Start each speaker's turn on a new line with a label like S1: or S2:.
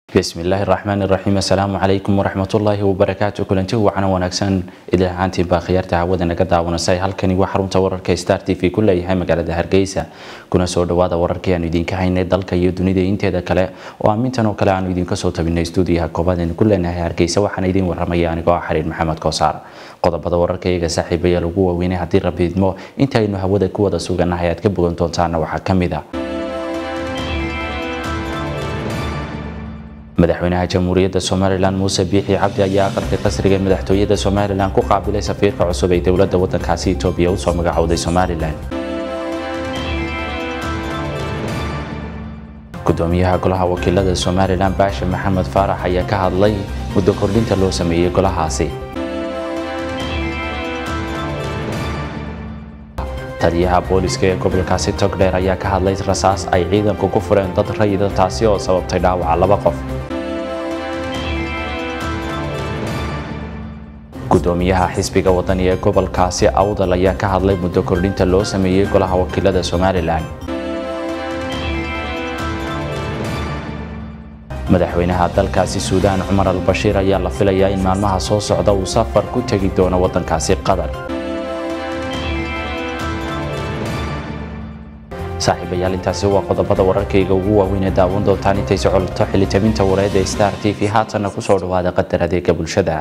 S1: bismillaahi raxmaan iraxiim assalaamu calaykum waraxmatullaahi wabarakaatu kulanti wacana wanaagsan idil ahaantiinbaa khiyaarta hawada naga daawanasay halkani waa xarunta wararka star t v ku leeyahay magaalada hargeysa kuna soo dhawaada wararkii aanu idinka haynay dalka iyo dunida inteeda kale oo aamintan oo kale aanu idinka soo tabinay stuudiyaha koobaadaynu ku leenahay hargeysa waxaana idiin waramaya anigoo ah xariir maxamed koosaar qodobada wararka iyaga saaxiibayaal ugu waaweynay haddii rabbi idmo inta aynu hawada ku wada suganahay aad ka bogan doontaana waxaa ka mid a madaxweynaha jamhuuriyadda somalilan muuse biixi cabdi ayaa aqalka qasriga ee madaxtooyada somalilan ku qaabilay safiirka cusub ee dowladda waddankaasi etoobiya usoo magacowday somalilan gudoomiyaha golaha wakiilada somalilan baashe maxamed faarax ayaa ka hadlay muddo kordhinta loo sameeyey golahaasi taliyaha booliska ee gobolkaasi togdheer ayaa ka hadlay rasaas ay ciidanku ku fureen dad rayida taasi oo sababtay dhaawaca laba qof gudoomiyaha xisbiga wadani ee gobolkaasi awdal ayaa ka hadlay muddo kordhinta loo sameeyey golaha wakiilada somalilan madaxweynaha dalkaasi suudaan cumar al bashiir ayaa la filayaa in maalmaha soo socda uu safar ku tegi doono waddankaasi qatar saaxiibayaal intaasi waa qodobada wararkayga ugu waaweyn ee daawan doontaan intay socolto xilitaminta wareed ee star t v haatanna kusoo dhawaada qadar adeega bulshada